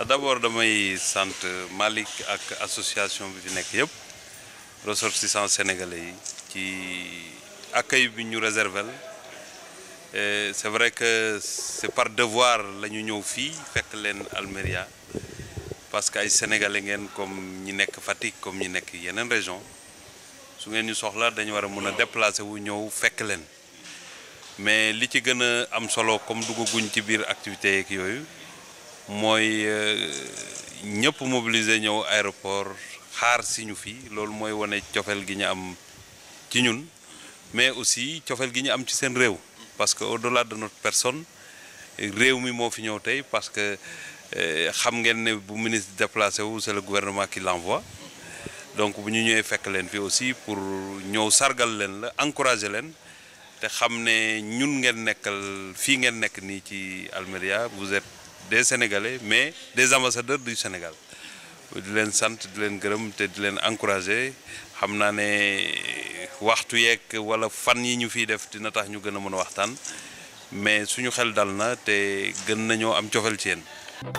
d'abord damay sant Malick ak association bi fi nekk yëpp ressortissants sénégalais yi ci accueil bi ñu réservel et c'est vrai que c'est par devoir la ñu ñëw fii fekk leen Almeria parce que ay sénégalais ngeen comme ñi nekk Fatick comme ñi nekk yeneen région su ngeen ñu soxla dañu war a mën a déplacer wu ñëw fekk leen mais li ci gën a am solo comme duggaguñ ci biir activité yeeg yooyu mooy ñëpp mobiliser ñëw aéroport xaar si ñu fii loolu mooy wane cofeel gi ñu am ci ñun mais aussi cofeel gi ñu am ci seen réew parce que au-delà de notre personne réew mi moo fi ñëw tey parce que xam ngeen ne bu ministre déplacé wu c'est le gouvernement qui l'envoie donc bu ñu ñëwee fekk leen fi aussi pour ñëw sargal leen la encourager leen te xam ne ñun ngeen nekkal fii ngeen nekk nii ci Almeria vous êtes des Sénégalais mais des ambassadeurs du Sénégal di leen sant di leen gërëm te di leen encourager xam naa ne waxtu yeeg wala fan yi ñu fiy def dina tax ñu gën a mën a waxtaan mais suñu xel dal na te gën nañoo am cofeel ci yéen.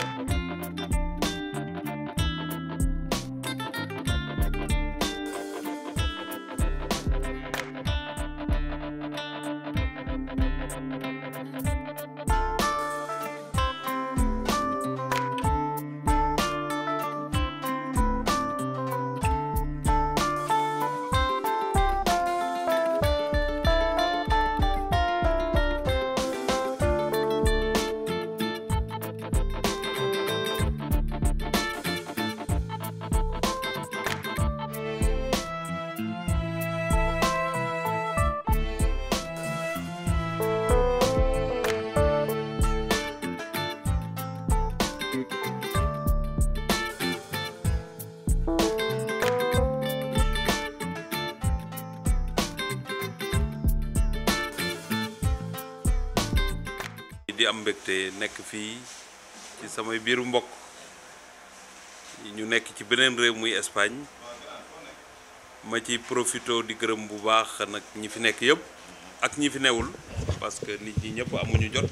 di am mbégte nekk fii ci samay biiru mbokk ñu nekk ci beneen réew muy Espagne ma ci profito di gërëm bu baax nag ñi fi nekk yëpp ak ñi fi newul parce que nit ñi ñëpp amuñu jot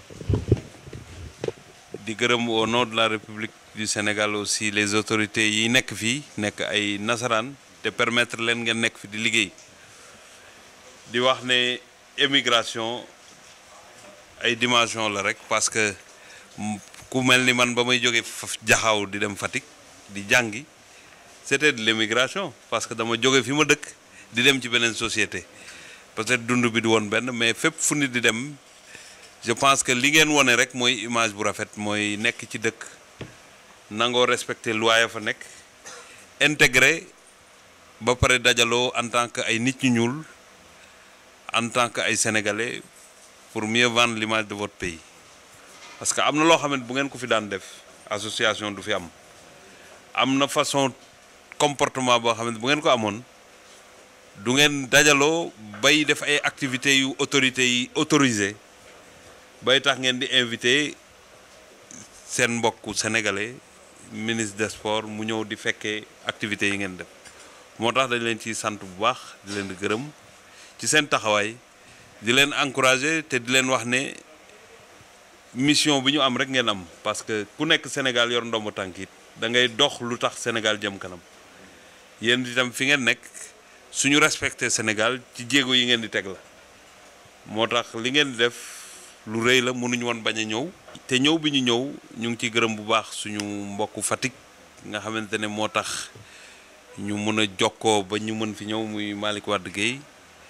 di gërëm au nom de la République du Sénégal aussi les autorités yi nekk fii nekk ay nasaraan te permettre leen ngeen nekk fi di liggéey di wax ne émigration ay dimension la rek parce que ku mel ni man ba may jóge jaxaw di dem Fatick di jàngi c'était de l'émigration parce que dama jóge fi ma dëkk di dem ci beneen société peut-être dund bi du woon benn mais fépp fu nit di dem je pense que li ngeen wone rek mooy image bu rafet mooy nekk ci dëkk nangoo respecter loi ya fa nekk intégré ba pare dajaloo en tant que ay nit ñu ñuul en tant que ay sénégalais pour mieux vendre l'image de votre pays parce que am na loo xamante bu ngeen ko fi daan def association du fi am am na façon comportement boo xamante bu ngeen ko amoon du ngeen dajaloo bay def ay activités yu autorités yi autorisé bay tax ngeen di invité seen mbokku sénégalais ministre des sports mu ñëw di fekkee activités yi ngeen def moo tax dañ leen ciy sant bu baax di leen di gërëm ci seen taxawaay di leen encourager te di leen wax ne mission bi ñu am rek ngeen am parce que ku nekk Sénégal yor ndombo tànk it da ngay dox lu tax Sénégal jëm kanam yéen itam fi ngeen nekk suñu respecté Sénégal ci jéego yi ngeen di teg la moo tax li ngeen di def lu rëy la mënuñu woon bañ a ñëw. te ñëw bi ñu ñëw ñu ngi ciy gërëm bu baax suñu mbokku Fatick nga xamante ne moo tax ñu mën a jokkoo ba ñu mën fi ñëw muy Malick Wade Guèye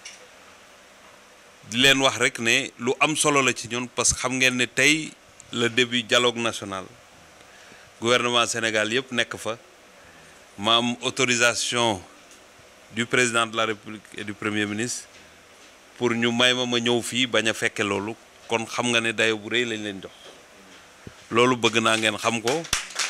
di leen wax rek ne lu am solo la ci ñun parce que xam ngeen ne tey le début dialogue national gouvernement Sénégal yëpp nekk fa ma am autorisation du président de la République et du premier ministre pour ñu may ma ma ñëw fii bañ a fekke loolu kon xam nga ne dayo bu rëy lañ leen jox loolu bëgg naa ngeen xam ko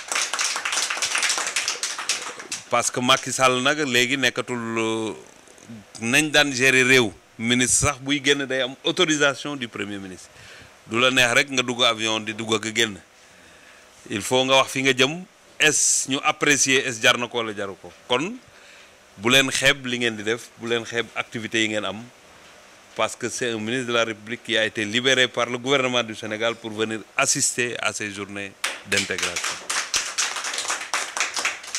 parce que Macky Sall nag léegi nekkatul nañ daan gérer réew ministre sax buy génn day am autorisation du premier ministre du la neex rek nga dugg avion di dugg ak génn il faut nga wax fi nga jëm est ñu apprécier est jar na ko wala jaru ko kon bu leen xeeb li ngeen di def bu leen xeeb activités yi ngeen am parce que c'est un ministre de la République qui a été libéré par le gouvernement du Sénégal pour venir assister à ces journées d'intégration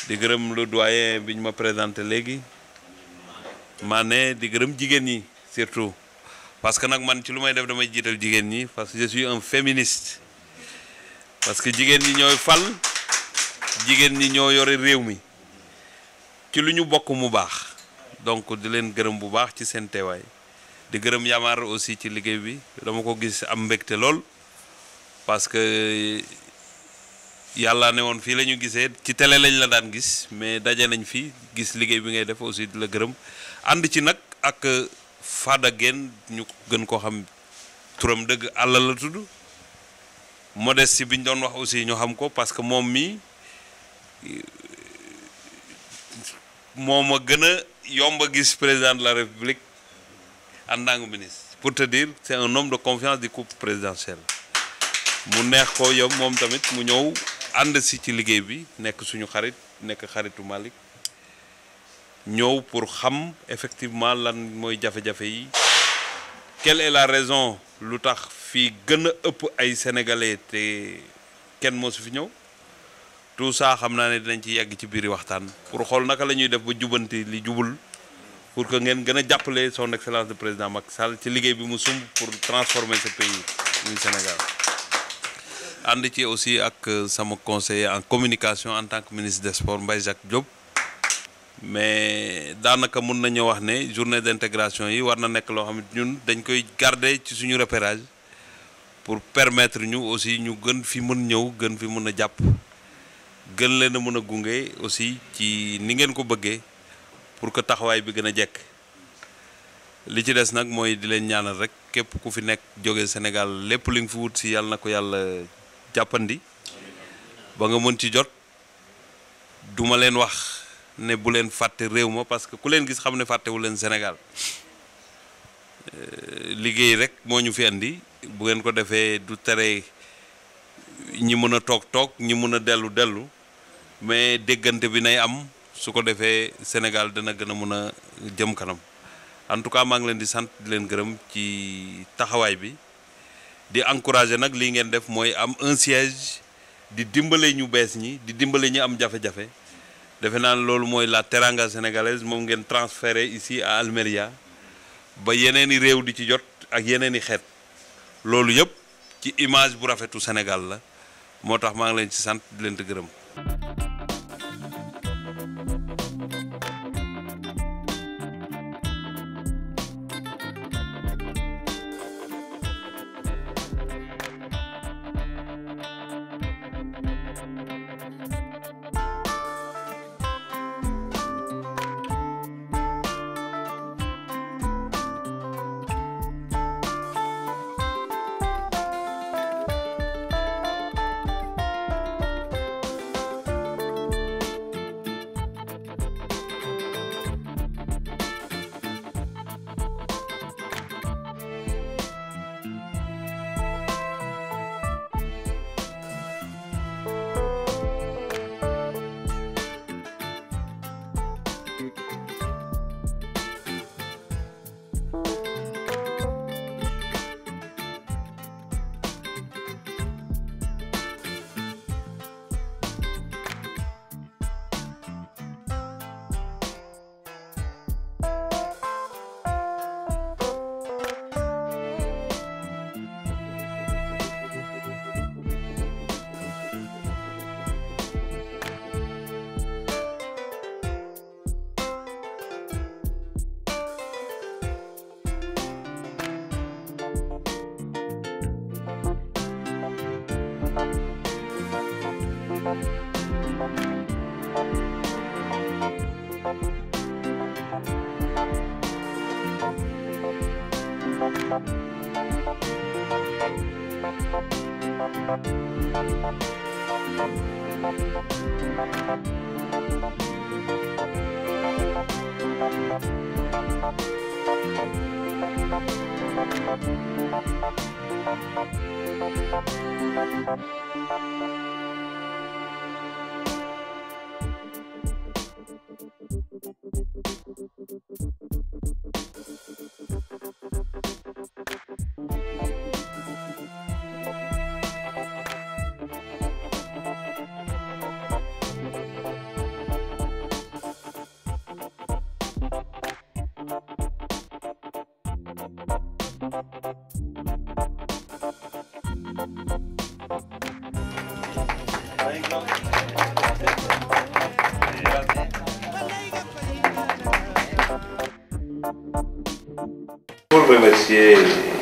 di gërëm le doyen bi ñu ma présenté léegi maa ne di gërëm jigéen ñi surtout parce que nag man ci lu may def damay jiital jigéen ñi parce que je suis un féministe parce que jigéen ñi ñooy fal jigéen ñi ñoo yore réew mi ci lu ñu bokk mu baax donc di leen gërëm bu baax ci seen teewaay di gërëm Yamar aussi ci liggéey bi dama ko gis am mbégte lool parce que yàlla ne woon fii la ñu gisee ci télé lañ la daan gis mais daje nañ fi gis liggéey bi ngay def aussi di la gërëm ànd ci nag ak Fada Guène ñu gën koo xam turam dëgg àlla la tudd modeste bi ñu doon wax aussi ñu xam ko parce que moom mi moo ma gën a yomb a gis président de la république en tant que ministre pour te dire c'est un homme de confiance du couple présidentiel mu neex ko yow moom tamit mu ñëw ànd si ci liggéey bi nekk suñu xarit nekk xaritu Malick ñëw pour xam effectivement lan mooy jafe-jafe yi quelle est la raison lu tax fii gën a ëpp ay sénégalais te kenn moo su fi ñëw tout ça xam naa ne dinañ ci yegg ci biir waxtaan pour xool naka la ñuy def ba jubanti li jubul pour que ngeen gën a jàppale son excellence de président Macky Sall ci liggéey bi mu sumb pour transformer ce pays muy Sénégal ànd ci aussi ak sama conseiller en communication en tant que ministre des sports Mbaye Jacques Diop mais daanaka mun nañu wax ne journée d'intégration yi war na nekk loo xam ne ñun dañ koy garder ci suñu repérage pour permettre ñu aussi ñu gën fi mën ñëw gën fi mën a jàpp gën leen a mën a gunge aussi ci ni ngeen ko bëggee pour que taxawaay bi gën a jekk li ci des nag mooy di leen ñaanal rek képp ku fi nekk jóge Sénégal lépp li nga fi wut si yàlla na ko yàlla jàppandi ba nga mën ci jot duma leen wax ne bu leen fàtte réew ma parce que ku leen gis xam ne fàttewu leen Sénégal liggéey rek moo ñu fi andi bu ngeen ko defee du tere ñi mën a toog toog ñi mën a dellu dellu mais déggante bi nay am su ko defee Sénégal dana gën a mën a jëm kanam en tout cas maa ngi leen di sant di leen gërëm ci taxawaay bi di encourager nag lii ngeen def mooy am un siège di dimbale ñu bees ñi di dimbale ñi am jafe-jafe defe naa ne loolu mooy la teranga sénégalaise moom ngeen transféré ici à Almeria ba yeneen i réew di ci jot ak yeneen i xeet loolu yëpp ci image bu rafetu Sénégal la moo tax maa ngi leen ci sant di leen di gërëm. Pour remercier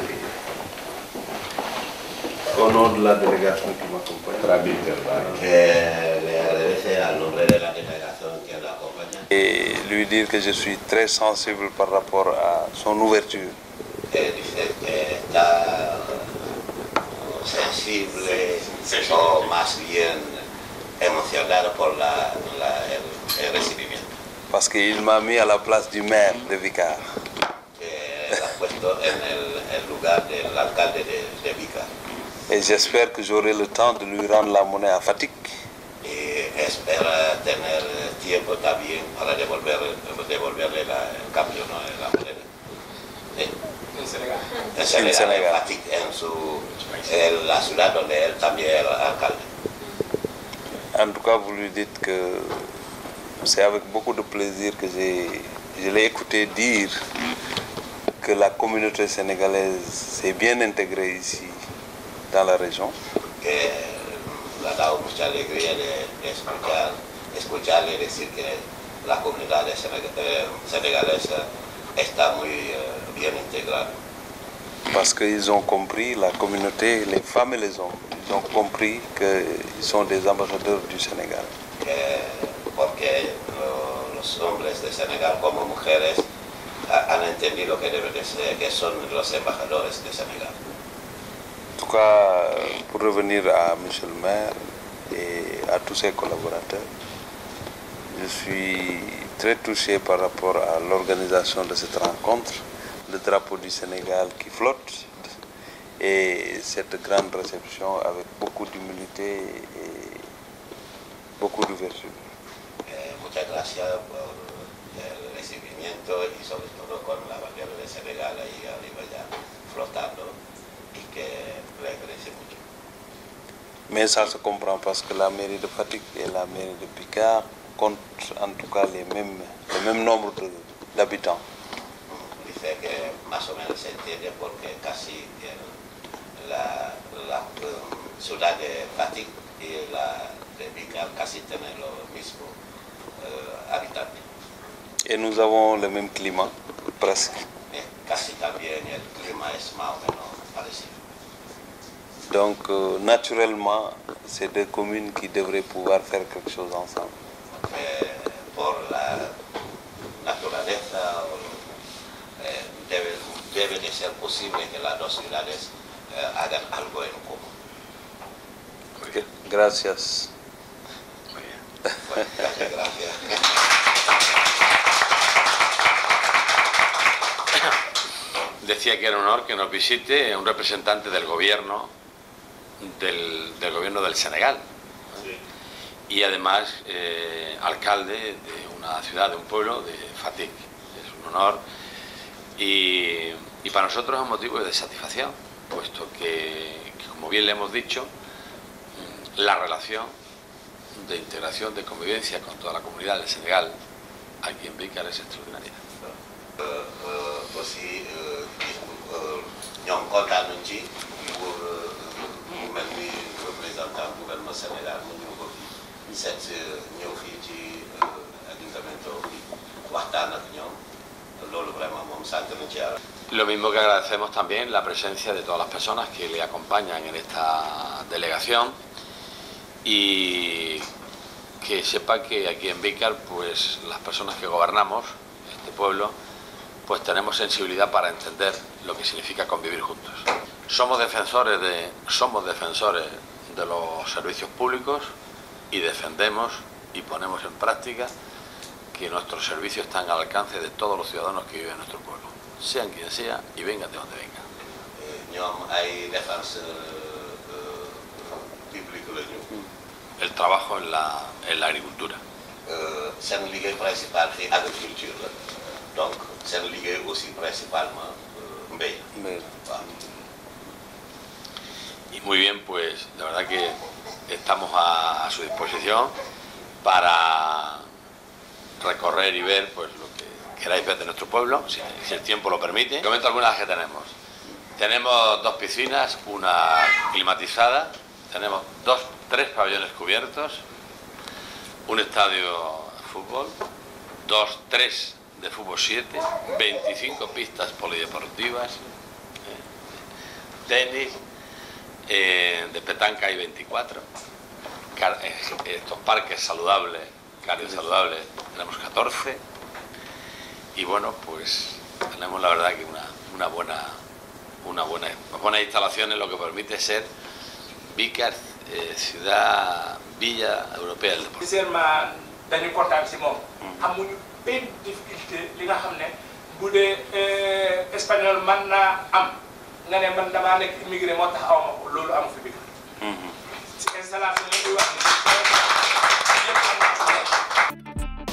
au nom de la délégation qui m'accompagne. Eh, le agradece al nombre de la delegación que lo acompaña Et lui dire que je suis très sensible par rapport à son ouverture. que dice que está sensible o más bien emocionado por la, la- el, el recibimiento Parce qu'il m'a mis à la place du maire de Vicar. que lo ha puesto en el, el lugar del alcalde de, de Vica Et j'espère que j'aurai le temps de lui rendre la monnaie à Fatik. y espera tener tiempo también para devolver, devolverle la- el cambio, ¿no? la moneda. Sí. En Senegal. En Senegal, Senegal. en Fatick, en su, en la ciudad donde él también era alcalde. En tout cas, vous lui dites que c'est avec beaucoup de plaisir que j'ai, je l'ai écouté dire que la communauté sénégalaise s'est bien intégrée ici dans la région. que le ha dado mucha alegría de, de escuchar, escucharle decir que la comunidad de Seneg- eh, senegalesa está muy eh, bien integrada. Parce qu'ils ont compris, la communauté, les femmes et les hommes, ils ont compris qu'ils sont des ambassadeurs du Sénégal. que- porque lo- los hombres de Senegal como mujeres ha- han entendido que deben de ser, que son los embajadores de Senegal. En tout cas, pour revenir à M. le maire et à tous ses collaborateurs, je suis très touché par rapport à l'organisation de cette rencontre, le drapeau du Sénégal qui flotte et cette grande réception avec beaucoup d'humilité et beaucoup d'ouverture. Eh, muchas gracias por el recibimiento y sobre todo con la bandera de Senegal ahí arriba ya flotando y que le agradece mucho. Mais ça se comprend parce que la mairie de Fatigue et la mairie de Picard comptent en tout cas les mêmes, le même nombre de- d'habitants. Dice que más o menos se entiende porque casi el- la, la, um, ciudad de Fatick y la de Vicar casi tienen lo mismo eh, habitantes. Et nous avons le même climat, presque. Eh, casi también el clima es más o menos parecido. Donc, euh, naturellement, c'est deux communes qui devraient pouvoir faire quelque chose ensemble. Eh, por la naturaleza o, eh, debe, debe de ser posible que las dos ciudades eh, hagan algo en común. Ok, Gracias. Bueno, muchas gracias. Decía que era un honor que nos visite un representante del gobierno del, del gobierno del Senegal y además eh, alcalde de una ciudad, de un pueblo, de Fatik. Es un honor y, y para nosotros es un motivo de satisfacción, puesto que, que, como bien le hemos dicho, mm, la relación de integración, de convivencia con toda la comunidad del Senegal aquí en Vícar es extraordinaria. aussi gis ñoom kontaan nañ ci pour mu mel ni représentant gouvernement Sénégal mu ñëw ko fi seet ñëw fii ci ayuntamiento bi waxtaan ak ñoom loolu vraiment moom sant nañ ci yàlla. Lo mismo que agradecemos también la presencia de todas las personas que le acompañan en esta delegación y que sepa que aquí en Vícar, pues las personas que gobernamos este pueblo, pues tenemos sensibilidad para entender lo que significa convivir juntos. Somos defensores de, somos defensores de los servicios públicos y defendemos y ponemos en práctica que nuestros servicios están al alcance de todos los ciudadanos que viven en nuestro pueblo, sean quien sea y vengan de donde vengan. ñoom ay défense publique la ñu. El trabajo en la, en la agricultura. seen liggéey principal fii agriculture la donc seen liggéey aussi principalement mbéy. Mais waaw. Y muy bien, pues la verdad que estamos a, a su disposición para recorrer y ver pues lo que queráis ver de nuestro pueblo, si, si el tiempo lo permite. Comento algunas que tenemos. Tenemos dos piscinas, una climatizada, tenemos dos, tres pabellones cubiertos, un estadio de fútbol, dos, tres de fútbol 7, 25 pistas polideportivas, eh, tenis, eh, de petanca hay 24, car- eh, estos parques saludables, cardio saludables, tenemos 14 y bueno, pues tenemos la verdad que una, una buena una buena buenas instalaciones, lo que permite ser Vicar, eh, ciudad, villa europea del deporte. sincèrement dañu kontaan si moom amuñu benn difficulté li nga xam ne bu dee euh, espagnol man naa am nga ne man damaa nekk immigré moo tax aw ma ko loolu amu fi bi si installation yi ñuy wax ni yëpp am na ci nekk.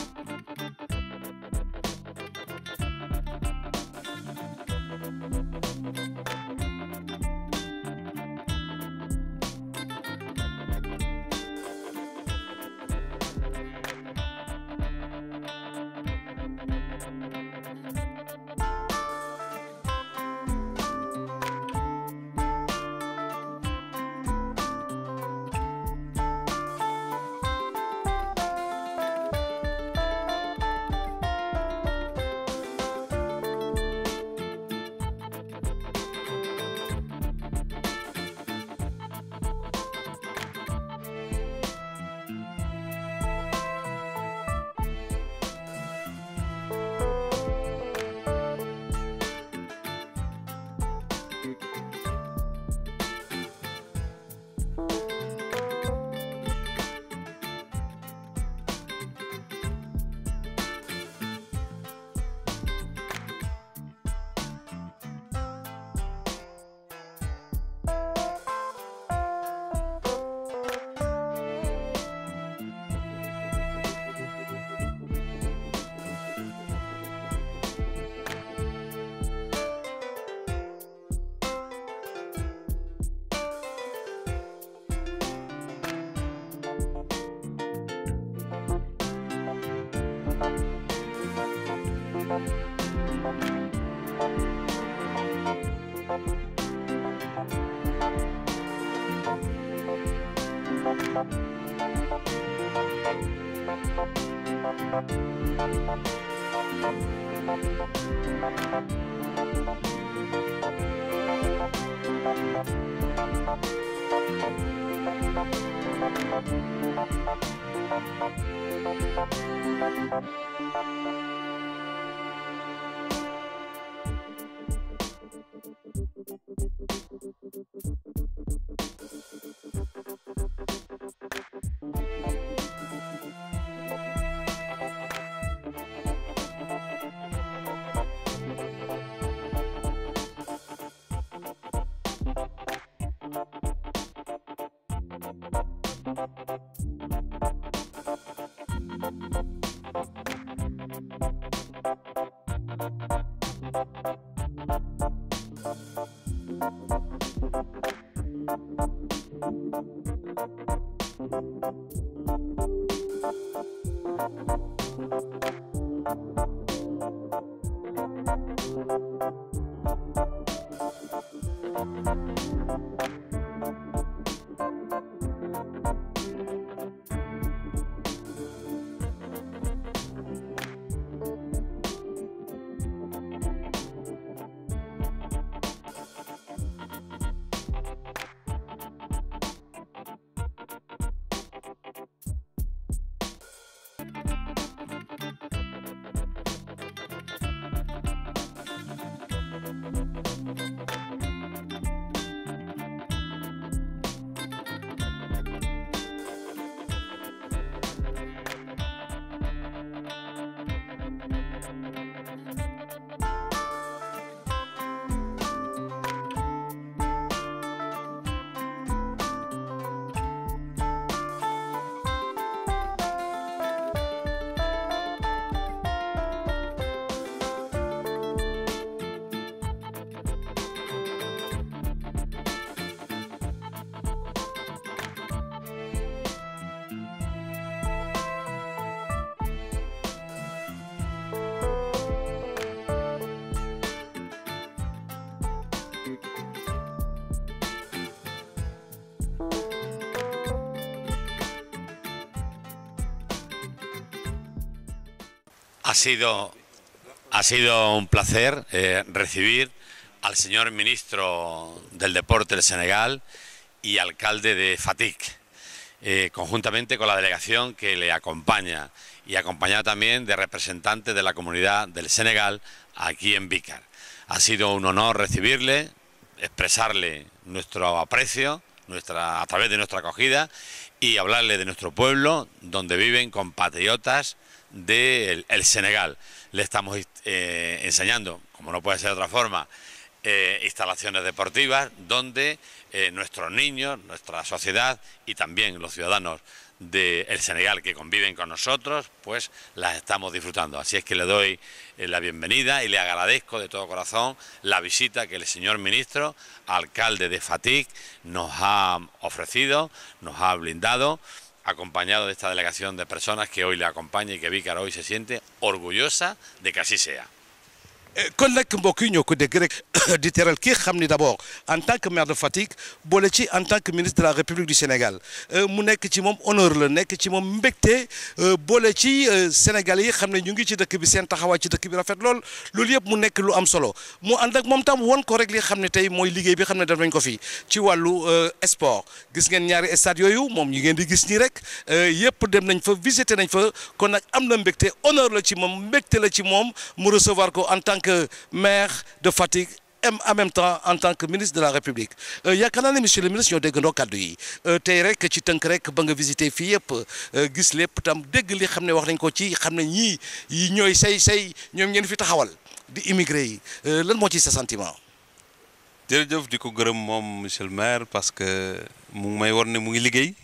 Ha sido Ha sido un placer eh, recibir al señor ministro del Deporte del Senegal y alcalde de Fatik, eh, conjuntamente con la delegación que le acompaña y acompañada también de representantes de la comunidad del Senegal aquí en Vícar. Ha sido un honor recibirle, expresarle nuestro aprecio nuestra, a través de nuestra acogida y hablarle de nuestro pueblo, donde viven compatriotas del el Senegal. Le estamos eh, enseñando, como no puede ser de otra forma, eh, instalaciones deportivas donde eh, nuestros niños, nuestra sociedad y también los ciudadanos del Senegal que conviven con nosotros, pues las estamos disfrutando. Así es que le doy eh, la bienvenida y le agradezco de todo corazón la visita que el señor ministro, alcalde de Fatik, nos ha ofrecido, nos ha blindado, acompañado de esta delegación de personas que hoy le acompaña y que Vícar hoy se siente orgullosa de que así sea. kon nag mbokk yi ñoo ko dégg rek di teral kii xam ni d'abord en tant que maire de Fatick boole ci en tant que ministre de la République du Sénégal mu nekk ci moom honneur la nekk ci moom mbégte boole ci Sénégal yi xam ne ñu ngi ci dëkk bi seen taxawaay ci dëkk bi rafet lool loolu yëpp mu nekk lu am solo mu ànd ak moom tam won ko rek li xam ne tey mooy liggéey bi xam ne def nañ ko fi ci wàllu sport gis ngeen ñaari stade yooyu moom ñi ngeen di gis nii rek yëpp dem nañ fa visiter nañ fa kon nag am na mbégte honneur la ci moom mbégte la ci moom mu recevoir ko en tant que maire de Fatick en même temps en tant que ministre de la République yaakaar naa ne monsieur le ministre ñoo déggandoo kàddu yi tey rek ci tënk rek ba nga visité fii yëpp gis lépp tam dégg li xam ne wax nañ ko ci xam ne ñii yi ñooy say say ñoom ngeen fi taxawal di immigré yi lan moo ci sa sentiment. jërëjëf di ko gërëm moom monsieur le maire parce que mu ngi may war ne mu ngi liggéey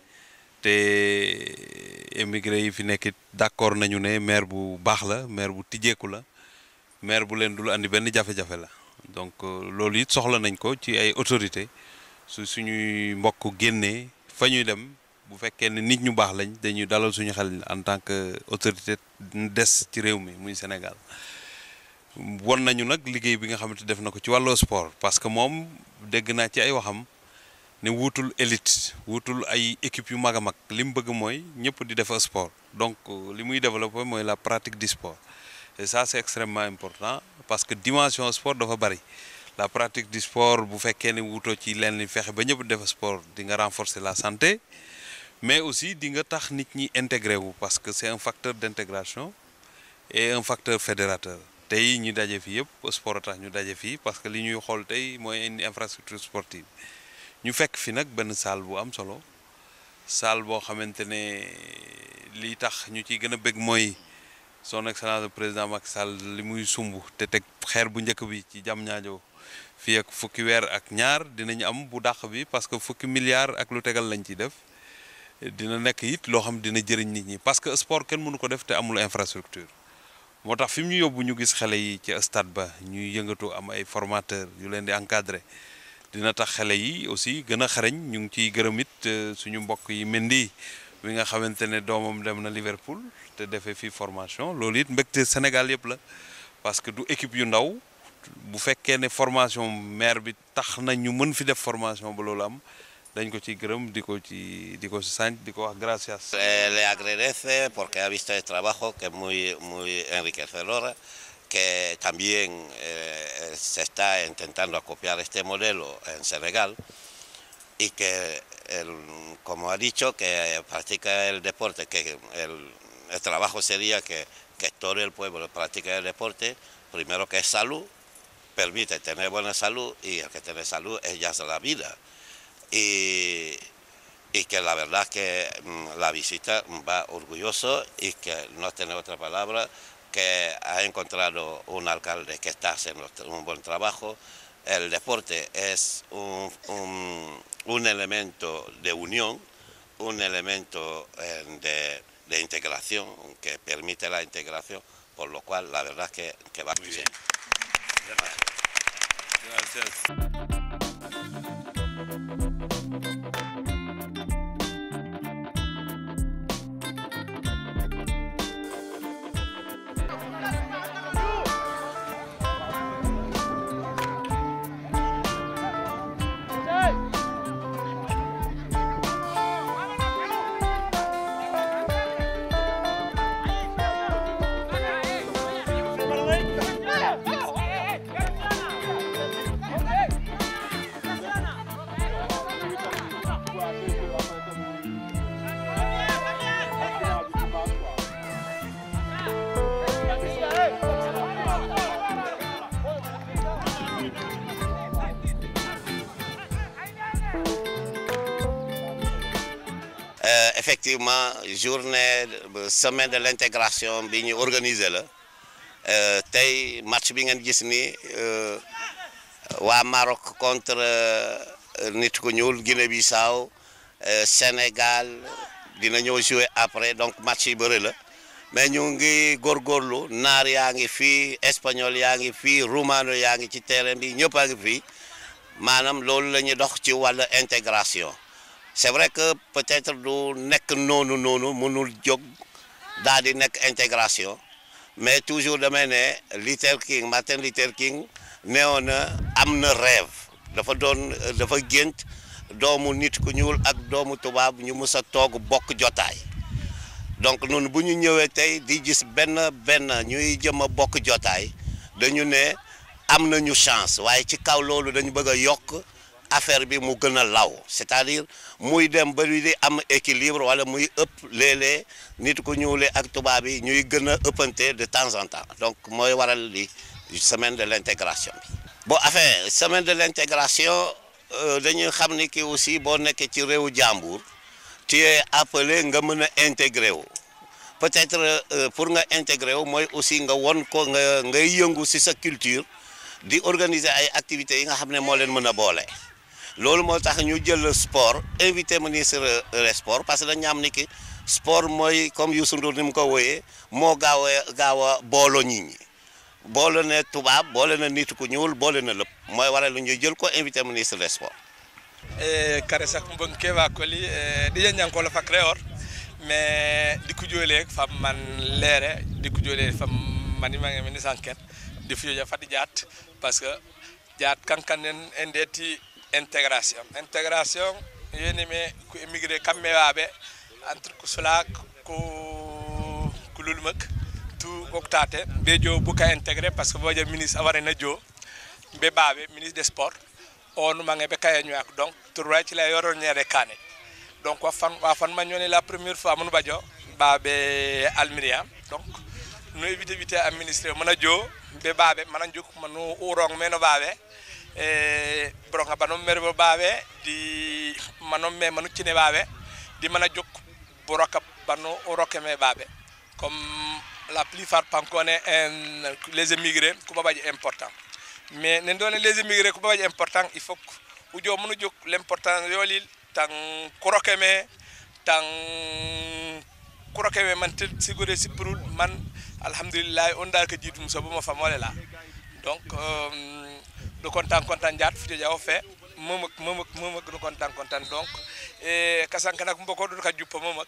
te émigré yi fi nekk d'accord nañu ne maire bu baax la maire bu tijjeeku la maire bu leen dul andi benn jafe-jafe la donc loolu it soxla nañ ko ci ay autorité su suñuy mbokk génnee fa ñuy dem bu fekkee ne nit ñu baax lañ dañuy dalal suñu xel en tant que autorité des ci réew mi muy Sénégal won nañu nag liggéey bi nga xamante def na ko ci wàllu sport parce que moom dégg naa ci ay waxam ne wuutul élite wuutul ay équipe yu mag a mag li mu bëgg mooy ñëpp di def sport donc li muy développé mooy la pratique du sport et ça c'est extrêmement important parce que dimension sport dafa bari la pratique du sport bu fekkee ne wuutoo ci leen li fexe ba ñëpp def sport di nga renforcer la santé mais aussi di nga tax nit ñi intégré wu parce que c'est un facteur d'intégration et un facteur fédérateur tey ñu daje fii yëpp sport a tax ñu daje fii parce que li ñuy xool tey mooy une infrastructure sportive ñu fekk fi nag benn salle bu am solo salle boo xamante ne li tax ñu ciy gën a bëgg mooy son excellence le président Macky Sall li muy sumb te teg xeer bu njëkk bi ci jam ñaajo fii ak fukki weer ak ñaar dinañu am bu dàq bi parce que fukki milliards ak lu tegal lañ ciy def dina nekk it loo xam dina jëriñ nit ñi parce que sport kenn mënu ko def te amul infrastructure moo tax fi mu ñu yóbbu ñu gis xale yi ci stade ba ñuy yëngatu am ay formateurs yu leen di encadrer dina tax xale yi aussi gën a xarañ ñu ngi ciy gërëm it suñu mbokk yi Mendy mi nga xamante ne doomam dem na Liverpool te defee fii formation loolu it mbégte Sénégal yëpp la parce que du équipe yu ndaw bu fekkee ne formation maire bi tax na ñu mën fi def formation ba loolu am dañ ko ci gërëm di ko ci di ko ci sant di ko wax gracias. le agradece porque ha visto el trabajo que es muy, muy enriquecedor, que también eh, se está intentando copiar este modelo en Senegal y que, el, como ha dicho, que practica el deporte, que el, el trabajo sería que, que todo el pueblo practique el deporte, primero que es salud, permite tener buena salud y el que tiene salud es ya la vida. Y, y que la verdad es que mm, la visita va orgulloso y que no tiene otra palabra que ha encontrado un alcalde que está haciendo un buen trabajo. El deporte es un, un, un elemento de unión, un elemento eh, de, de, integración que permite la integración, por lo cual la verdad es que, que va muy bien. Gracias. Hey! effectivement journée semaine de l'intégration bi ñu organiser la tey match bi ngeen gis ni waa Maroc contre nit ku ñuul Guinée-Bissau Sénégal dina ñëw jouer après donc match yi bëri la mais ñu ngi góorgóorlu naar yaa ngi fii espagnol yaa ngi fii roumano yaa ngi ci terrain bi ñëpp a ngi fii maanaam loolu la ñuy dox ci wàllu intégration c'est vrai que peut-être du nekk noonu noonu mënul jóg daal di nekk intégration mais toujours damay ne Luther King Martin Luther King neewoon na am na rêve dafa doon dafa gént doomu nit ku ñuul ak doomu tubaab ñu mus a toog bokk jotaay donc noonu bu ñu ñëwee tey di gis benn benn ñuy jëm a bokk jotaay dañu ne am nañu chance waaye ci kaw loolu dañu bëgg a yokk affaire bi mu gën a law c'est-à-dire muy dem ba di am équilibre wala muy ëpp léeg-léeg nit ku ñuulee ak tubaab yi ñuy gën a ëppante de temps en temps donc mooy waral li semaine de l'intégration bi bon affaire semaine de l'intégration dañuy xam ni ki aussi boo nekkee ci réewu jàmbur tu es appelé nga mën a intégrer wu peut-être pour nga intégrer wu mooy aussi nga won ko nga ngay yëngu ci sa culture di organiser ay activités yi nga xam ne moo leen mën a boole loolu moo tax ñu jël sport invité ministre des sports parce que dañu am ni ki sport mooy comme Youssou Ndour ni mu ko wooyee moo gaaw a gaaw a booloo nit ñi boole na tubaab boole na nit ku ñuul boole na lépp mooy waral lu ñu jël ko invité ministre des sports e kare sak mbon kewa koli e ɗiƴa ñankolo fak rewor mais dikku joole fam man leere dikku joole fam manimange ministre enquête di fiyoja fati jaat parce que jaat kankanen e ndeti intégration intégration yeni me ko émigré kamɓe waɓe entre ko sulak ko ko lulmak tout koktate ɓe jo buka intégré par ce que boja ministre awarena jo ɓe ɓaɓe ministre des sports on mange ɓe kaya ñoyak donc tourway cila yoron ñeede kane donc wa fan wa fan mañoni la première fois mun bajo baɓe almiria donc no évité évité administré mana jo ɓe baɓe mana juk manu urong meno baɓe e bronga banom merbo baɓe di manom me manu cine baɓe di mana juk boroka banu uroke me baɓe comme la plupart pankone en les émigrés ko babaji important mais nen ɗon les émigré ko babaji important il faut ujo munu jog l' important yolil tan kuroke me tan kuroke me man tel sigore sippirul man alhamdulillah on dal ko jiitum so boma famole la donc ɗo content content jaat fito jawo fe momak momak momak ɗo content content donc e kasankanak mboko ɗo ka juppa momak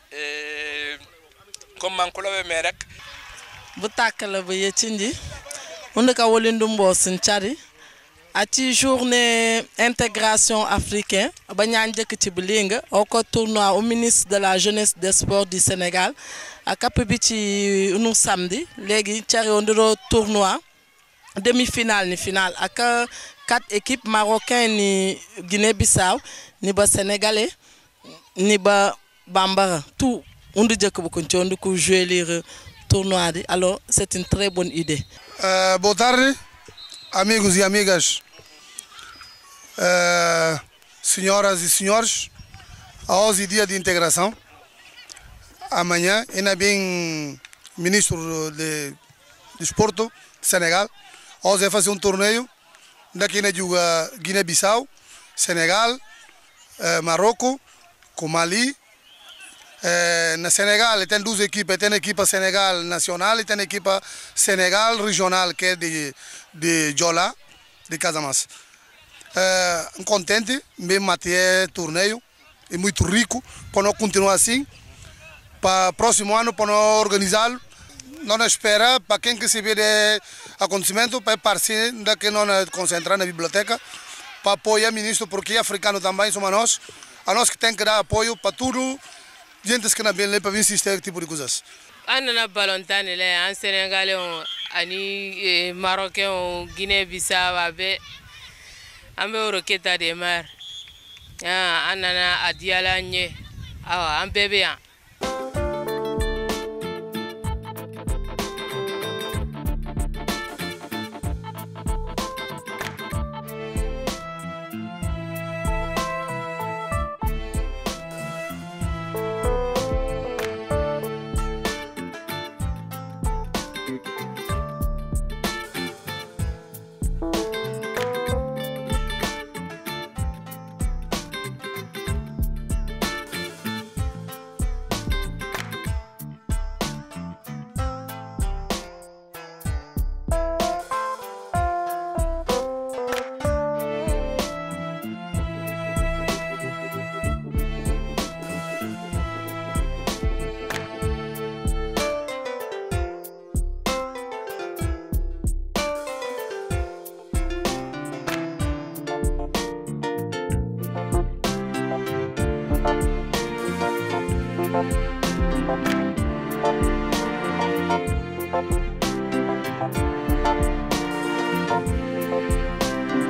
e comme man kuloɓe me rek bu tàkkale ba yeccindi hunde ka wolindum mbo sin cari ati journée intégration africain ba ñaan jëkk ci bi linga o ko tournoi au ministre de la jeunesse des sports du Sénégal a kapp bi ci nu samedi léegi cari o ndiro tournoi demi-finale ni finale ak quatre équipes marocain ni Guinée-Bissau ni ba sénégalais ni ba bambara tout undu jëkk bu ko ci undu ko jouer lire tournoi di alors c'est une très bonne idée Uh, boa tarde, amigos e amigas, uh, senhoras e senhores. Hoje é dia de integração. Amanhã, ainda bem, ministro de, de Desporto de Senegal. Hoje vai fazer um torneio. Daqui na juga Guiné-Bissau, Senegal, uh, Marrocos, com Mali, Eh, na Senegal tem duas equipas, tem a equipa Senegal nacional e tem a equipa Senegal regional, que é de, de Jola, de Casamance. Eh, contente, mesmo até torneio, é muito rico, para nós continuar assim, para próximo ano, para nós organizá-lo, nós espera para quem que se vê de acontecimento, para partir daqui nós concentrar na biblioteca, para apoiar o ministro, porque é africano também, somos nós, a nós que tem que dar apoio para tudo, gente que na bem para vir assistir tipo de coisas. an nana balontan de la an sénégalais ani marocain guinée bissau a bɛɛ an bɛ woro keta de mar an nana a diyala an ye awa an bɛɛ bɛ yan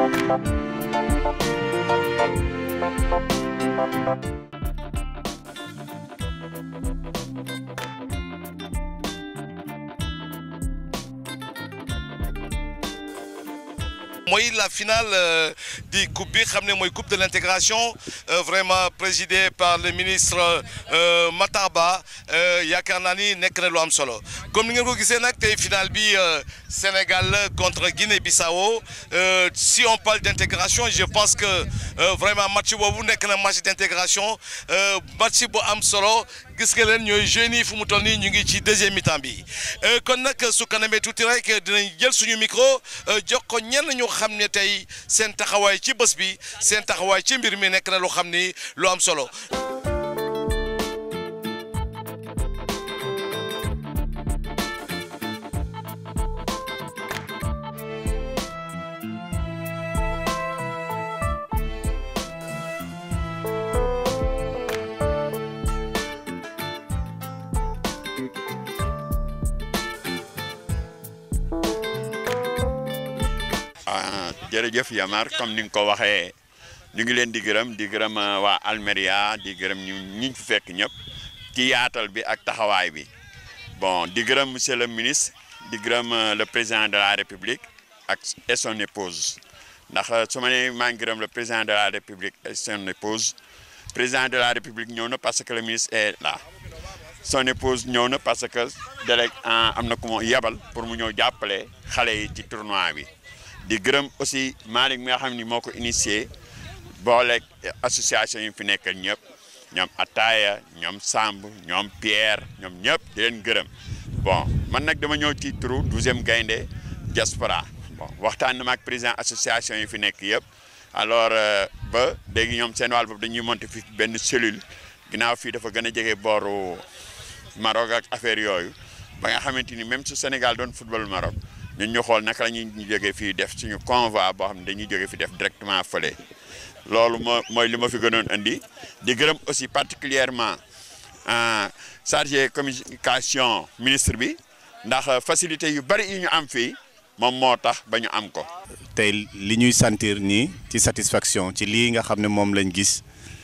mooy la finale euh, di coupe bi xam ne mooy coupe de l'intégration euh, vraiment présidée par le ministre euh, Matar Ba yaakaar naa ni nekk na lu am solo comme ni ngeen ko gisee nag tey finale bi Sénégal contre Guinée-Bissau si on parle d'intégration je pense que vraiment match boobu nekk na match d'intégration match bu am solo gis nga leen ñooy jeunes yi fu mu toll nii ñu ngi ci deuxième mi-temps bi kon nag su kanamee tuuti rek dinañ jël suñu micro jox ko ñenn ñu xam ne tey seen taxawaay ci bés bi seen taxawaay ci mbir mi nekk na lu xam ni lu am solo. jërëjëf Yamar comme ni nga ko waxee ñu ngi leen di gërëm di gërëm waa Almeria di gërëm ñu ñi fi fekk ñëpp ci yaatal bi ak taxawaay bi bon di gërëm monsieur le ministre di gërëm le président de la république ak et son épouse ndax su ma nee maa ngi gërëm le président de la république et son épouse président de la république ñëw na parce que le ministre est là son épouse ñëw na parce que délégué am na ku ma yebal pour mu ñëw jàppale xale yi ci tournoi bi. di gërëm aussi Malick mi nga xam ni moo ko initié booleeg association yi fi nekkal ñëpp ñoom Ataaya ñoom Samb ñoom Pierre ñoom ñëpp di leen gërëm bon man nag dama ñëw ci turu douzième gaynde diaspora bon waxtaan na ma ak président association yi fi nekk yëpp alors ba léegi ñoom seen wàll boobu dañuy monter fi benn cellule ginnaaw fii dafa gën a jege booru Maroc ak affaire yooyu ba nga xamante ni même su Sénégal doon football Maroc. ñun ñu xool naka la ñuy jógee fii def suñu convoi boo xam ne dañuy jógee fi def directement fële loolu moo mooy li ma fi gënoon indi di gërëm aussi particulièrement chargé communication ministre bi ndax facilité yu bari yi ñu am fii moom moo tax ba ñu am ko. tey li ñuy sentir nii ci satisfaction ci lii nga xam ne moom lañ gis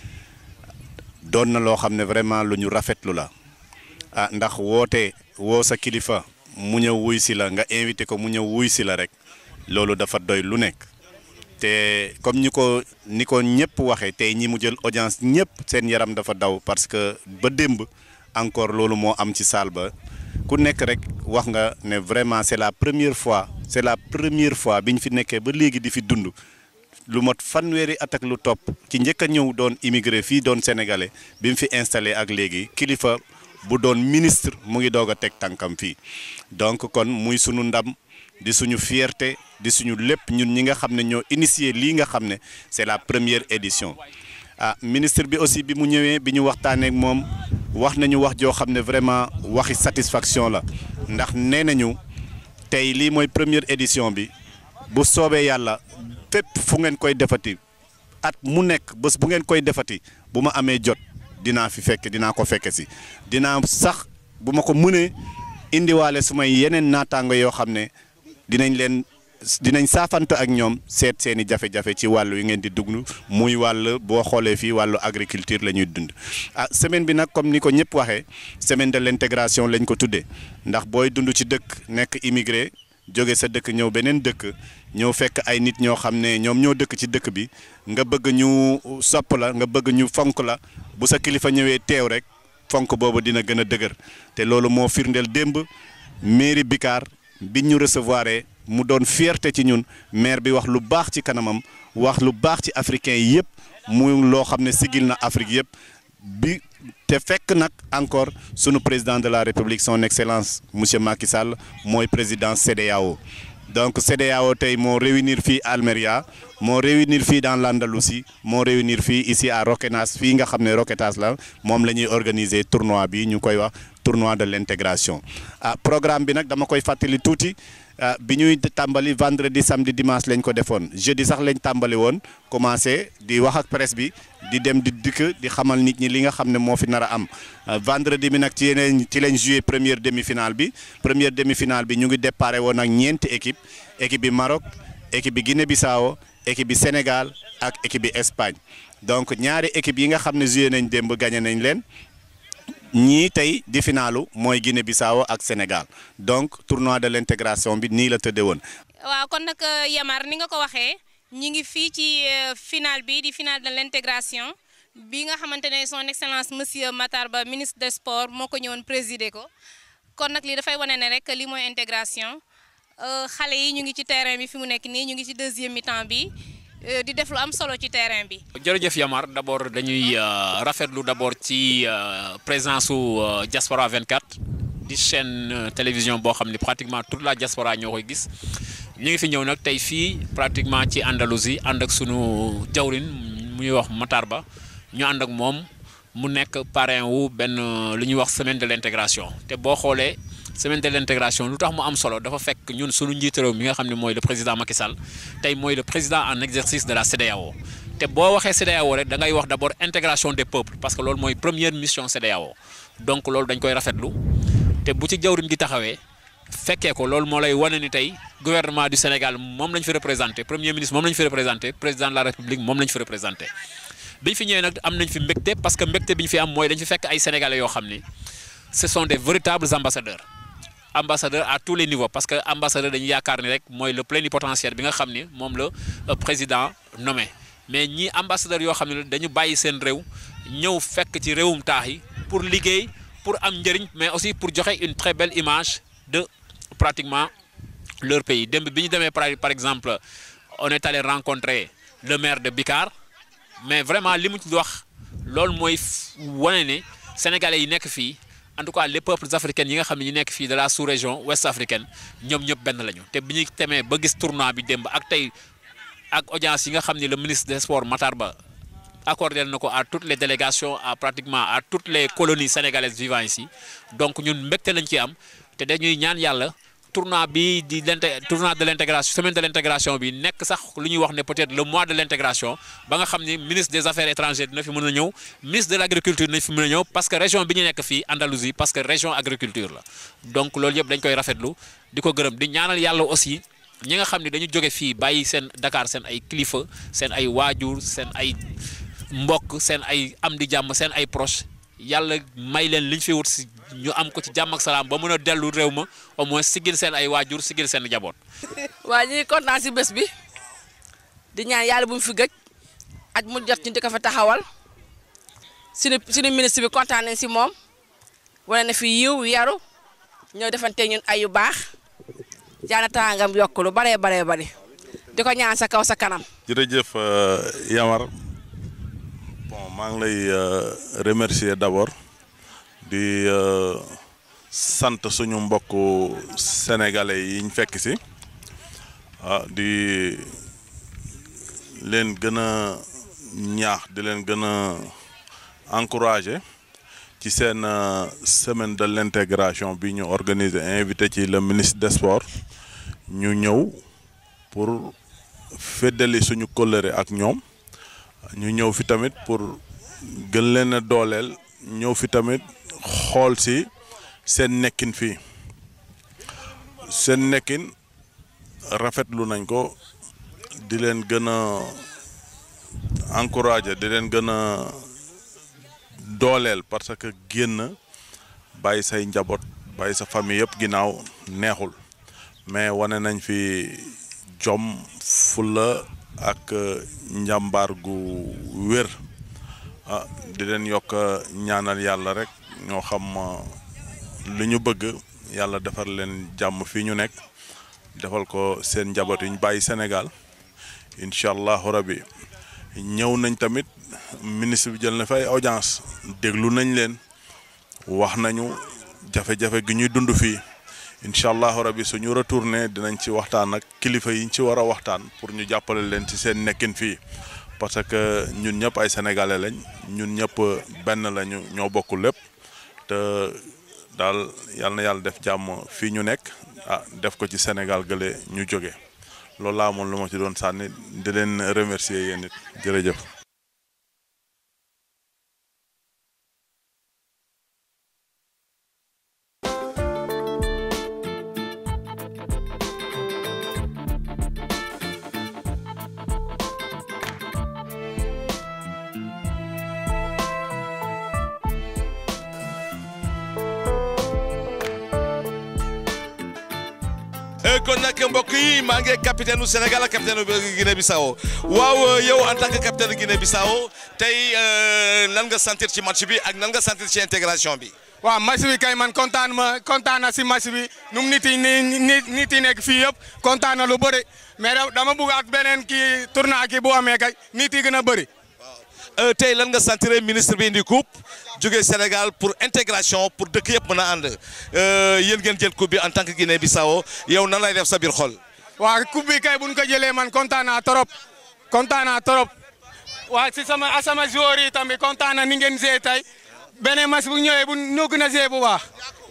doon na loo xam ne vraiment lu ñu rafetlu la ah ndax woote woo sa kilifa. mu ñëw wuy si la nga invité ko mu ñëw wuy si la rek loolu dafa doy lu nekk te comme ñi ko ni ko ñëpp waxee tey ñi mu jël audience ñëpp seen yaram dafa daw parce que ba démb encore loolu moo am ci salle ba ku nekk rek wax nga ne vraiment c'est la première fois c'est la première fois bi ñu fi nekkee ba léegi di fi dund lu mot fanweeri at ak lu topp ci njëkk a ñëw doon immigré fii doon sénégalais bi mu fi installé ak léegi kilifa bu doon ministre mu ngi doog a teg tànkam fii donc kon muy sunu ndam di suñu fierté di suñu lépp ñun ñi nga xam ne ñoo initié lii nga xam ne c'est la première édition ah ministre bi aussi bi mu ñëwee bi ñu waxtaanee ak moom wax nañu wax joo xam ne vraiment waxi satisfaction la ndax nee nañu tey lii mooy première édition bi bu soobee yàlla fépp fu ngeen koy defati at mu nekk bés bu ngeen koy defati bu ma amee jot dinaa fi fekk dinaa ko fekke si dinaa sax bu ma ko mënee indiwaale sumay yeneen naataango yoo xam ne dinañ leen dinañ saafante ak ñoom seet seeni jafe-jafe ci wàllu yi ngeen di dugg muy wàll boo xoolee fii wàllu agriculture la ñuy dund ah semaine bi nag comme ni ko ñëpp waxee semaine de l'intégration lañ ko tuddee ndax booy dund ci dëkk nekk immigré jóge sa dëkk ñëw beneen dëkk ñëw fekk ay nit ñoo xam ne ñoom ñoo dëkk ci dëkk bi nga bëgg ñu sopp la nga bëgg ñu fonk la bu sa kilifa ñëwee teew rek fonk boobu dina gën a dëgër te loolu moo firndeel démb mairie Bikar bi ñu recevoir mu doon fierté ci ñun maire bi wax lu baax ci kanamam wax lu baax ci africain yi yëpp mu loo xam ne sigil na Afrique yëpp bi te fekk nag encore sunu président de la république son excellence monsieur Macky Sall mooy président CEDEAO donc CEDEAO tey moo réunir fii Almeria moo réunir fii dans l'Andalousie moo réunir fii ici à Roquetas fii nga xam ne Roquetas la moom la ñuy organiser tournoi bi ñu koy wax tournoi de l'intégration ah programme bi nag dama koy fàttali tuuti bi ñuy tàmbali vendredi samedi dimanche lañ ko defoon jeudi sax lañ tàmbali woon commencé di wax ak presse bi di dem di dikk di xamal nit ñi li nga xam ne moo fi nar a am vendredi bi nag ci yeneen ci lañ joué première demi-finale bi première demi-finale bi ñu ngi déparé woon ak ñeenti équipe équipe bi Maroc équipe bi Guinée-Bissau équipe bi Sénégal ak équipe bi Espagne donc ñaari équipe yi nga xam ne joué nañ démb gagné nañ leen ñii tey di finalu mooy Guinée Bissau ak Sénégal donc tournoi de l'intégration bi nii la tëddee woon. waaw kon nag Yamar ni nga ko waxee ñi ngi fii ci final bi di final de l'intégration bi nga xamante ne son excellence monsieur Matar Ba ministre des sports moo ko ñëwoon présider ko kon nag lii dafay wane ne rek lii mooy intégration xale yi ñu ngi ci terrain bi fi mu nekk nii ñu ngi ci deuxième mi-temps bi di def lu am solo ci terrain bi. jërëjëf Yamar d' abord dañuy rafetlu d' abord ci présence su Diaspora 24 di chaîne télévision boo xam ne pratiquement toute la diaspora ñoo koy gis ñu ngi fi ñëw nag tey fii pratiquement ci Andalousie ànd ak sunu jawrin mu ñuy wax Matar Ba ñu ànd ak moom mu nekk parrain wu benn lu ñuy wax semaine de l' intégration te boo xoolee. semaine de l'intégration lu tax mu am solo dafa fekk ñun suñu njiit réew mi nga xam ne mooy le président Macky Sall tey mooy le président en exercice de la CEDEAO te boo waxee CEDEAO rek da ngay wax d'abord intégration des peuples parce que loolu mooy première mission CEDEAO donc loolu dañ koy rafetlu te bu ci jawrin gi taxawee fekkee ko loolu moo lay wane ni tey gouvernement du Sénégal moom lañ fi représenté premier ministre moom lañ fi représenté président de la République moom lañ fi représenté biñ fi ñëwee nag am nañ fi mbégte parce que mbégte bi ñu fi am mooy dañ fi fekk ay sénégalais yoo xam ni ce sont des véritables ambassadeurs ambassadeur à tous les niveaux parce que ambassadeur dañu yaakaar ni rek mooy le plénipotentiaire bi nga xam ni moom la président nommé mais ñii ambassadeur yoo xam ne dañu bàyyi seen réew ñëw fekk ci réewum taax yi pour liggéey pour am njëriñ mais aussi pour joxe une très belle image de pratiquement leur pays démb bi ñu demee par exemple on est allé rencontrer le maire de Bikar mais vraiment li mu ci wax loolu mooy wane ne sénégalais yi nekk fii en tout cas les peuples africains yi nga xam ne ñu nekk fii de la sous-région ouest africaine ñoom ñëpp benn lañu te bi ñu temee ba gis tournoi bi démb ak tey ak audience yi nga xam ne le ministre des sports Matar Ba accordé na ko à toutes les délégations à pratiquement à toutes les colonies sénégalaises vivant ici donc ñun mbégte lañ ci am te dañuy ñaan yàlla tournoi bi di tournoi de l'intégration semaine de l'intégration bi nekk sax lu ñuy wax ne peut-être le mois de l'intégration ba nga xam ni ministre des affaires étrangères dina fi mën a ñëw ministre de l'agriculture dina fi mën a ñëw parce que région bi ñu nekk fii Andalousie parce que région agriculture la donc loolu yëpp dañ koy rafetlu di ko gërëm di ñaanal yàlla aussi ñi nga xam ne dañu jóge fii bàyyi seen Dakar seen ay kilifa seen ay waajur seen ay mbokk seen ay am di jàmm seen ay proche yàlla may leen liñ fi wut si ñu am ko ci jàmm ak salaam ba mën a dellu réew ma au moins sigil seen ay waajur sigil seen jaboot. waa ñu ngi kontaan si bés bi di ñaan yàlla bu mu fi gëj at mu jot ñu di ko fa taxawal suñu suñu ministre bi kontaan nañ si moom wane na fi yiw yaru ñëw defante ñun ay yu baax jaana tàngam yokk lu baree baree bari di ko ñaan sa kaw sa kanam. jërëjëf Yamar bon maa ngi lay remercier d'abord di sant suñu mbokku sénégalais yi ñu fekk si ah di leen gën a ñaax di leen gën a encourager ci seen semaine de l'intégration bi ñu organiser invité ci le ministre des sports ñu ñëw pour feddali suñu kóllëre ak ñoom ñu ñëw fi tamit pour gën leen a dooleel ñëw fi tamit xool si seen nekkin fii seen nekkin rafetlu nañ ko di leen gën a encourager di leen gën a dooleel parce que génn bàyyi say njaboot bàyyi sa famille yëpp ginnaaw neexul mais wane nañ fi jom fulla ak njàmbaar gu wér ah di leen yokk ñaanal yàlla rek ñoo xam lu ñu bëgg yàlla defar leen jàmm fii ñu nekk defal ko seen njaboot yi ñu bàyyi Sénégal incha allahu rabbi ñëw nañ tamit ministre bi jël na fay audience déglu nañ leen wax nañu jafe-jafe gi ñuy dund fii incha allahu rabbi suñu retourné dinañ ci waxtaan ak kilifa yi ñu ci war a waxtaan pour ñu jàppale leen ci seen nekkin fii parce que ñun ñëpp ay sénégalais lañ ñun ñëpp benn lañu ñoo bokk lépp te daal yal na yàlla def jàmm fii ñu nekk ah def ko ci Sénégal gële ñu jóge loolu laa amoon lu ma ci doon sànni di leen remercier yéen it jërëjëf. kon nag mbokk yi maa ngi capitaine du Sénégal ak capitaine bu Guinée Bissau waaw yow en tant que capitaine Guinée Bissau tey lan nga sentir ci match bi ak nan nga sentir ci intégration bi. waaw match bi kay man kontaan ma kontaan na si match bi nu mu nit yi ni nit nit yi nekk fii yëpp kontaan na lu bëri mais dama bugg ak beneen kii tournoi kii bu amee kay nit yi gën a bëri. tey lan nga sentir ministre bi indi coupe jóge Sénégal pour intégration pour dëkk yëpp mën a ànd yéen ngeen jël coupe bi en tant que Guinée Bissau yow nan lay def sa biir xol. waaw coupe bi kay bu ñu ko jëlee man kontaan naa trop kontaan naa trop waaw si sama asama joueur yi tamit kontaan na ni ngeen see tey beneen match bu ñëwee bu ñoo gën a see bu baax.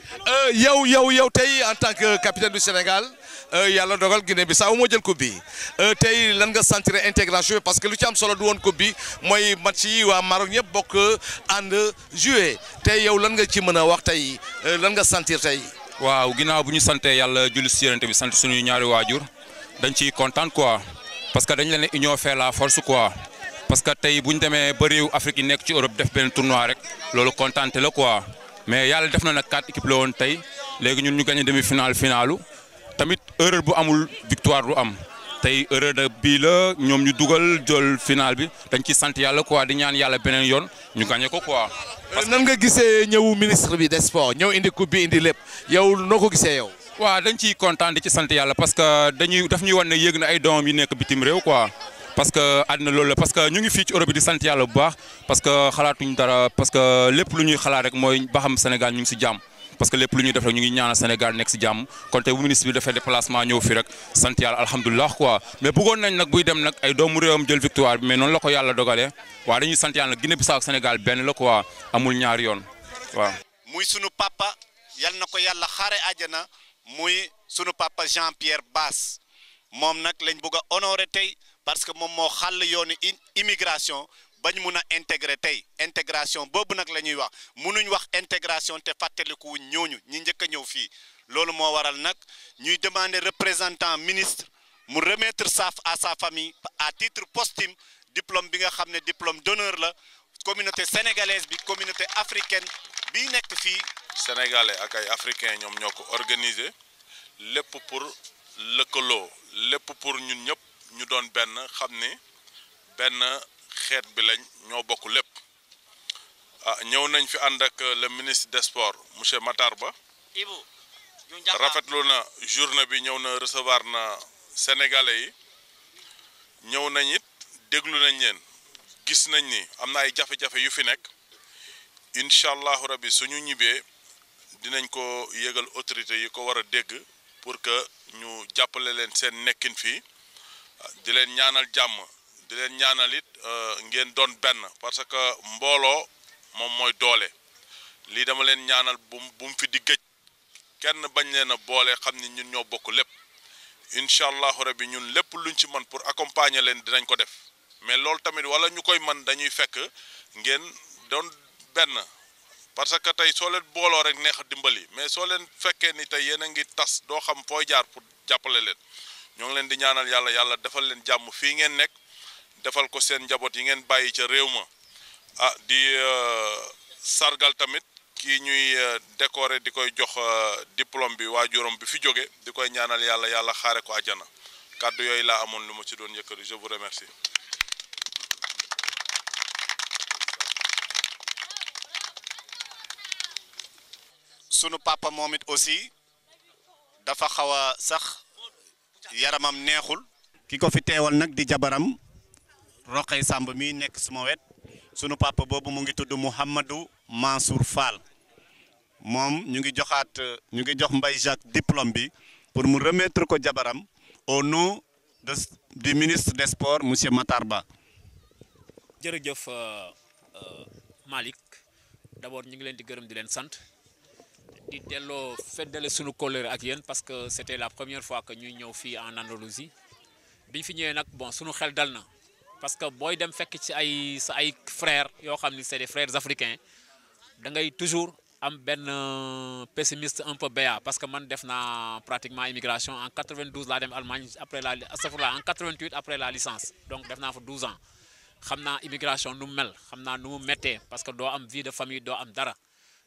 yow yow yow tey en tant que capitaine du Sénégal yàlla dogal Guinée Bissau moo jël coupe bi tey lan nga sentir intégration bi parce que lu ci am solo du woon coupe bi mooy match yi waa Maroc ñëpp bokk ànd joué tey yow lan nga ci mën a wax tey lan nga sentir tey. waaw ginnaaw bu ñu santee yàlla julli si yonent bi sant suñuy ñaari waajur dañ ciy kontaan quoi parce que dañ leen ne union fait la force quoi parce que tey bu ñu demee ba réew Afrique yi nekk ci Europe def benn tournoi rek loolu kontaante la quoi. mais yàlla def na nag quatre équipes la woon tey léegi ñun ñu gagné demi final finalu tamit erreur bu amul victoire du am tey erreur de bii la ñoom ñu dugal jël final bi dañ ci sant yàlla quoi di ñaan yàlla beneen yoon ñu gagné ko quoi. nan nga gisee ñëwu ministre bi des sports ñëw indi coupe bi indi lépp yow noo ko gisee yow. waaw dañ ciy kontaan di ci sant yàlla parce que dañuy daf ñuy wan ne yéeg na ay doomam yi nekk bitim réew quoi. parce que àddina loolu la parce que ñu ngi fii ci Europe bi di sant yàlla bu baax parce que xalaatuñ dara parce que lépp lu ñuy xalaat rek mooy ba xam Sénégal ñu ngi si jàmm parce que lépp lu ñuy def rek ñu ngi ñaanal Sénégal nekk si jàmm kon tey bu ministre bi defee déplacement ñëw fi rek sant yàlla alhamdulilah quoi mais bëggoon nañ nag buy dem nag ay doomu réewam jël victoire bi mais noonu la ko yàlla dogalee waaw dañuy sant yàlla nag Guinée Bissau ak Sénégal benn la quoi amul ñaari yoon waaw. muy sunu papa yal na ko yàlla xaare àjjana muy sunu papa Jean Pierre Bass moom nag lañ bëgg a honoré tey parce que moom moo xàll yoonu immigration bañ mun a intégrer tey intégration boobu nag la ñuy wax munuñ wax intégration te fàttaliku wuñ ñooñu ñi njëkk a ñëw fii loolu moo waral nag ñuy demander représentant ministre mu remettre sa à sa famille à titre posthume diplôme bi nga xam ne diplôme d'honneur la communauté sénégalaise bi communauté africaine bi nekk fii. sénégalais ak ay africains ñoom ñoo ko organiser lépp pour lëkkaloo lépp pour ñun ñëpp. ñu doon benn xam ni benn xeet bi lañ ñoo bokk lépp ah ñëw nañ fi ànd ak le ministre des sports monsieur Matar Ba rafetlu na journée bi ñëw na recevoir na sénégalais yi ñëw nañ it déglu nañ leen gis nañ ni am na ay jafe-jafe yu fi nekk incha allahu rabbi suñu ñibbee dinañ ko yëgal autorité yi ko war a dégg pour que ñu jàppale leen seen nekkin fii di leen ñaanal jàmm di leen ñaanal it ngeen doon benn parce que mbooloo moom mooy doole lii dama leen ñaanal bu bu mu fi di gëj kenn bañ leen a boole xam ni ñun ñoo bokk lépp incha allahu rabbi ñun lépp luñ ci mën pour accompagner leen dinañ ko def mais loolu tamit wala ñu koy mën dañuy fekk ngeen doon benn parce que tey soo leen booloo rek neex a dimbali mais soo leen fekkee ni tey yéen a ngi tas doo xam fooy jaar pour jàppale leen. ñoo ngi leen di ñaanal yàlla yàlla defal leen jàmm fii ngeen nekk defal ko seen njaboot yi ngeen bàyyi ca réew ma ah di sargal tamit kii ñuy décorer di koy jox diplôme bi waajuram bi fi jóge di koy ñaanal yàlla yàlla xaare ko àjjana kàddu yooyu laa amoon lu ma ci doon yëkkati je vous remercie. sunu papa moom it aussi dafa xaw a sax. yaramam neexul. ki ko fi teewal nag di jabaram Roqay Samb mi nekk suma wet sunu papa boobu mu ngi tudd Mouhamadou Mansour Fall moom ñu ngi joxaat ñu ngi jox Mbaye Jacques diplôme bi pour mu remettre ko jabaram au nom de du ministre des sports monsieur Matar Ba. jërëjëf Malick d'abord ñu ngi leen di gërëm di leen sant. di delloo feddale suñu kóllëre ak yéen parce que c'était la première fois que ñuy ñëw fii en Andalousie biñ fi ñëwee nag bon suñu xel dal na parce que booy dem fekk ci ay sa ay frères yoo xam ni c'est des frères africains da ngay toujours am benn pessimiste un peu béat parce que man def naa pratiquement immigration en 92 laa dem Allemagne après la astafurlah en 88 après la licence donc def naa fa 12 ans xam naa immigration nu mu mel xam naa nu mu méttee parce que doo am vie de famille doo am dara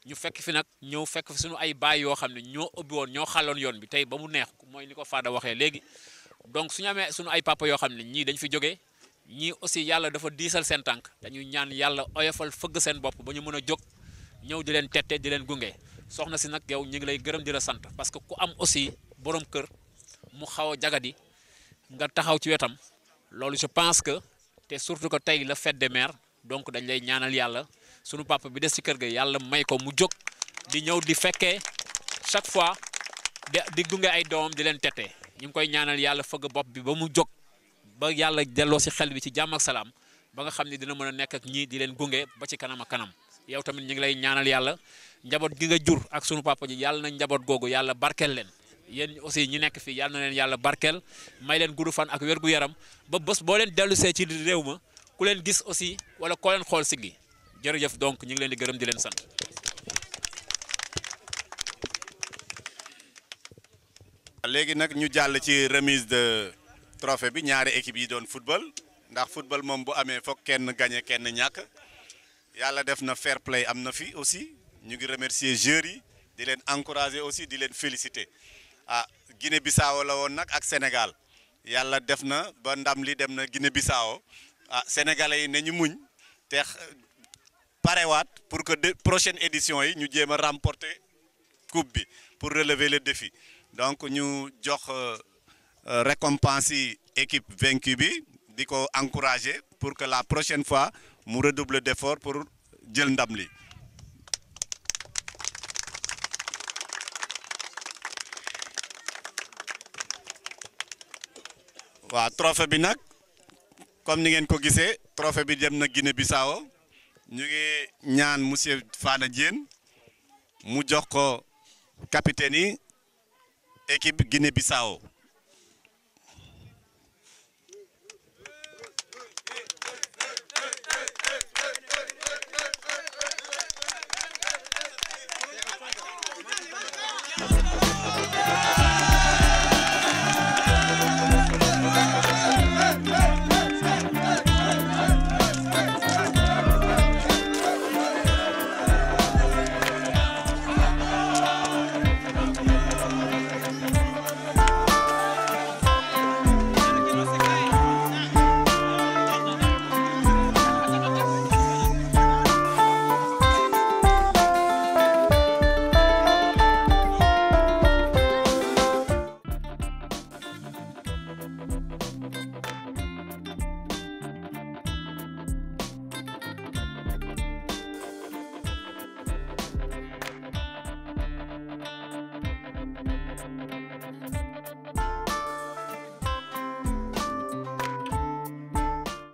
ñu fekk fi nag ñëw fekk fi suñu ay baay yoo xam ne ñoo ubbi woon ñoo xàlloon yoon bi tey ba mu neex mooy ni ko Fada waxee léegi donc suñu amee suñu ay papa yoo xam ne ñii dañ fi jógee ñii aussi yàlla dafa diisal seen tànk dañuy ñaan yàlla oyofal fëgg seen bopp ba ñu mën a jóg ñëw di leen tette di leen gunge soxna si nag yow ñu ngi lay gërëm di la sant parce que ku am aussi borom kër mu xaw a jagadi nga taxaw ci wetam loolu je pense que te surtout que tey la fête des mères donc dañ lay ñaanal yàlla sunu papa bi des ci kër ga yàlla may ko mu jóg di ñëw di fekkee chaque fois di di gunge ay doomam di leen tette ñu ngi koy ñaanal yàlla fëgg bopp bi ba mu jóg ba yàlla delloo si xel bi ci jàmm ak salaam ba nga xam ne dina mën a nekk ak ñii di leen gunge ba ci kanam ak kanam yow tamit ñu ngi lay ñaanal yàlla njaboot gi nga jur ak sunu papa ji yàlla na njaboot googu yàlla barkeel leen yéen aussi ñi nekk fii yàlla na leen yàlla barkeel may leen gudd fan ak wér gu yaram ba bés boo leen dellu see ci réew ma ku leen gis aussi wala koo leen xool siggi jërëjëf donc ñu ngi leen di gërëm di leen sant. léegi nag ñu jàll ci remise de trophée bi ñaari équipe yi doon football ndax football moom bu amee foog kenn gagné kenn ñàkk yàlla def na fair play am na fi aussi ñu ngi remercier joueurs yi di leen encourager aussi di leen féliciter ah Guinée Bissau la woon nag ak Sénégal yàlla def na ba ndam li dem na Guinée Bissau ah sénégalais yi ne ñu muñ te parewaat pour que de prochaine édition yi ñu jéem a remporter coupe bi pour relever le défi donc ñu jox récompense yi équipe vaincue bi di ko encourager pour que la prochaine fois mu redouble d'effort pour jël ndam li waaw trophée bi nag comme ni ngeen ko gisee trophée bi dem na Guinée Bissau ñu ngi ñaan monsieur Fana Diène mu jox ko capitaine yi équipe Guinée Bissau